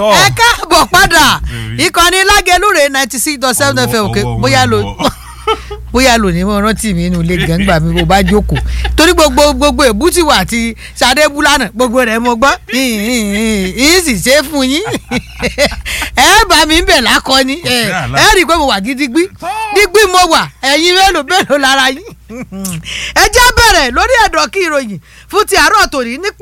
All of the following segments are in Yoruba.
Tọ́. ẹ káàbọ̀ padà Bẹ̀rẹ̀. ìkànnì lágẹlúre ninety six dot seven Ọwọ́- fm òkè ọwọ́ wọn bóyá ń lò bọ̀. bóyá lò ní mo rántí mi inú ilé gàngbà mi bó bá jókòó torí gbogbo gbogbo èbútìwà àti sàdébúlànà gbogbo rẹ̀ mo gbọ́ yìí sì ṣe é fún yín ẹ bá mi ń bẹ̀ lákọni ẹ ẹ rí i pé mo wà gidigbí digbí mo wà ẹ̀yin mélòó mélòó lára yín ẹ já bẹ̀rẹ̀ lórí ẹ̀dọ̀ kí ìròyìn fún ti àárọ̀ tòní ní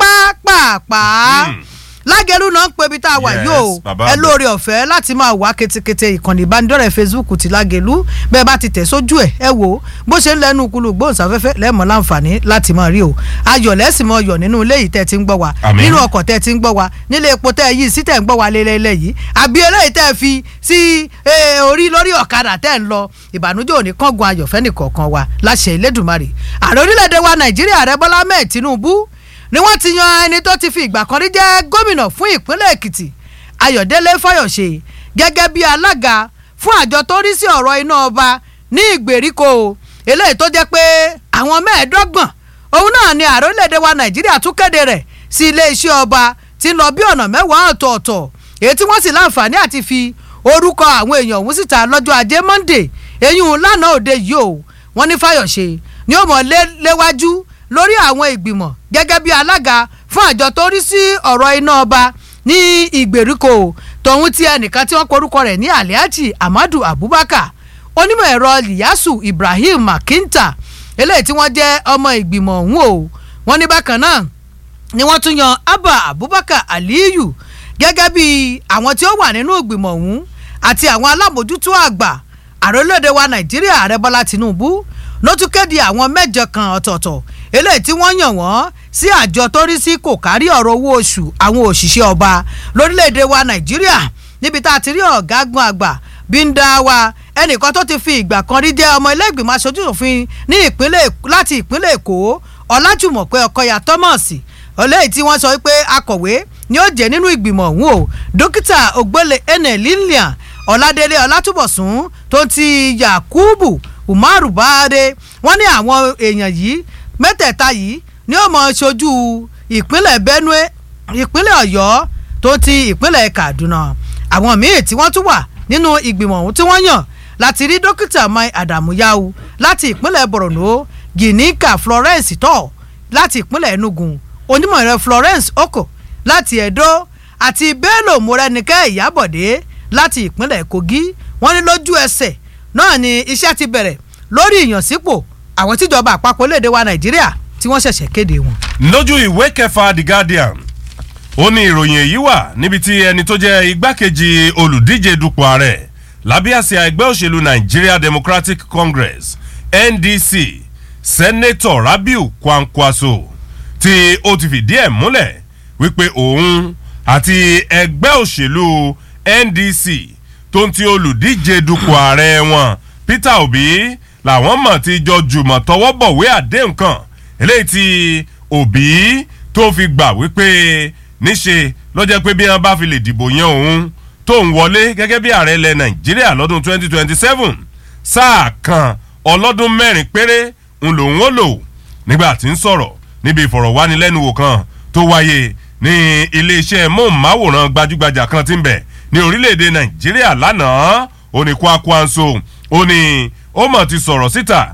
pápápá Hmm. lágẹ̀rú náà ń pe ibi tá a wà Yes, yóò bàbá ẹ mi. lóore ọ̀fẹ́ láti máa wá ketekete ìkànnì ìbánidọ́rẹ̀ẹ́ facebook ti lágẹ̀lú bẹ́ẹ̀ bá ti tẹ̀ sójú ẹ̀ ẹ wò ó bó ṣe ń lẹ́nu kulu gbóhùnsáfẹ́fẹ́ lẹ́mọ̀ láǹfààní láti máa rí o ayọ̀ lẹ́sìn mọ́ ọyọ̀ nínú ilé yìí tẹ́ ti ń gbọ́ wa Àmín. nínú ọkọ̀ tẹ́ ti ń gbọ́ wa nílé epo tẹ́ yìí sí tẹ́ ń gbọ́ wa lélẹ́lẹ́ yìí àbí eléyìí tẹ́ fi sí eh, orí lórí ọ̀kadà tẹ́ ń lọ ìbànújẹ́ òní kángun ayọ̀fẹ́ nìkọ̀ọ̀kan wa láṣẹ Elédùmarè ààrẹ orílẹ̀-èdè wa nàìjíríà rẹ bọ́lá mẹ́ẹ̀ tinubu ni wọ́n ti yan ẹni tó ti fi ìgbà kan rí jẹ́ gómìnà fún ìpínlẹ̀ èkìtì ayọ̀délé fáyọ̀ṣe gẹ́gẹ́ bí alága fún àjọ tó rí sí ọ̀rọ̀ iná ọba ní ìgbèríko eléyìí tó jẹ́ pé àwọn mẹ́ẹ̀ẹ́dọ́gbọ̀n òun náà ni ààrẹ orílẹ̀-èdè wa nàìjíríà tún kéde rẹ̀ sí iléeṣẹ́ ọba tí ń lọ bí ọ̀nà mẹ́wàá ọ̀tọ̀ọ̀tọ̀ èyí tí wọ́n sì láǹfààní àti fi orúkọ àwọn èèyàn ọ̀hún síta lọ́jọ́ ajé monday eyín lánàá òde yìí o wọ́n ní fáyọ̀ṣe ni ó mọ̀ lé- léwájú lórí àwọn ìgbìmọ̀ gẹ́gẹ́ bí alága fún àjọ tó rí sí ọ̀rọ̀ iná ọba ní ìgbèríko tòun ti ẹnìkan tí wọ́n porúkọ rẹ̀ ní aliaji amadu abubakar onímọ̀ ẹ̀rọ liyasu ibrahim makinta eléyìí tí wọ́n jẹ́ ọmọ ìgbìmọ̀ ọ̀hún o wọ́n ní bákan náà ni wọ́n tún yan abba abubakar aliyu gẹ́gẹ́ bí àwọn tí ó wà nínú ìgbìmọ̀ ọ̀hún àti àwọn alámòjútó àgbà ààrẹ orílẹ̀-èdè wa nàìjíríà ààrẹ bọ́lá tinubu ló tún kéde àwọn mẹ́jọ kan ọ̀tọ̀ọ̀tọ̀ eléyìí tí wọ́n yàn wọ́n sí àjọ tó rí sí kò kárí ọ̀rọ̀ owó oṣù àwọn òṣìṣẹ́ ọba lórílẹ̀-èdè wa nàìjíríà níbi tá a ti rí ọ̀gágun àgbà bíńdà wa ẹnìkan tó ti fi ìgbà kan rí jẹ́ ọmọ ilé ìgbìmọ̀ aṣojú òfin ní ìpínlẹ̀ Èkó- láti ìpínlẹ̀ èkó ọlájùmọ̀pẹ́ ọkọyà thomas eléyìí tí wọ́n sọ pé akọ̀wé ni ó jẹ́ nínú ìgbìmọ̀ ọ̀hún o dókítà ògbólé ene lilian ọ̀làdélé ọlátúbọ̀sún tó ti yakubu umaru bade wọ́n ní àwọn èèyàn yìí mẹ́tẹ̀ẹ̀ta yìí ni ó mọ̀ ṣojú ìpínlẹ̀ benue ìpínlẹ̀ ọ̀yọ́ tó ti ìpínlẹ̀ kaduna àwọn míì tí wọ́n tún wà nínú ìgbìmọ̀ ọ̀hún tí wọ́n yàn láti rí dókítà mai adamu yau láti ìpínlẹ̀ borno ginika florence tó láti ìpínlẹ̀ enugu onímọ̀ ẹ̀rọ florence oko láti edo àti bello morenike ìyábọ̀dé láti ìpínlẹ̀ kogi wọ́n ní lójú ẹsẹ̀ náà ni iṣẹ́ ti bẹ̀rẹ̀ lórí ìyànsípò àwọn tíjọba àpapọ̀ léde wa nàìjíríà tí wọ́n ṣẹ̀ṣẹ̀ kéde wọn. lójú ìwé kẹfà the guardian ó ní ìròyìn èyí wà níbi tí ẹni tó jẹ́ igbákejì olùdíje dupò ààrẹ lábẹ́ àsíá ẹgbẹ́ òṣèlú nigeria democratic congress ndc sẹ́nẹ́tọ̀ rabiu kwankwaso tí ó ti fìdí ẹ̀ múlẹ̀ wípé òun àti ẹgbẹ́ òṣèlú ndc tó ń ti olùdíje dupò ààrẹ wọn peter obi làwọn mọ̀ ti jọ jùmọ̀ tọwọ́ bọ̀wé àdéhùn kan eléyìí tí òbí tó fi gbà wípé níṣe lọ́jọ́ pé bí wọ́n bá fi lè dìbò yan òun tó ń wọlé gẹ́gẹ́ bí ààrẹ ilẹ̀ nàìjíríà lọ́dún 2027 sáà kan ọlọ́dún mẹ́rin péré ń lòun ó lò nígbà tí ń sọ̀rọ̀ níbi ìfọ̀rọ̀wánilẹ́nuwò kan tó wáyé ní iléeṣẹ́ móhùnmáwòrán gbajúgbajà kan tí ń bẹ̀ ní orílẹ̀-èdè nàìjíríà lánàá ó ní kwakwanso ó ní ó mọ̀ ti sọ̀rọ̀ síta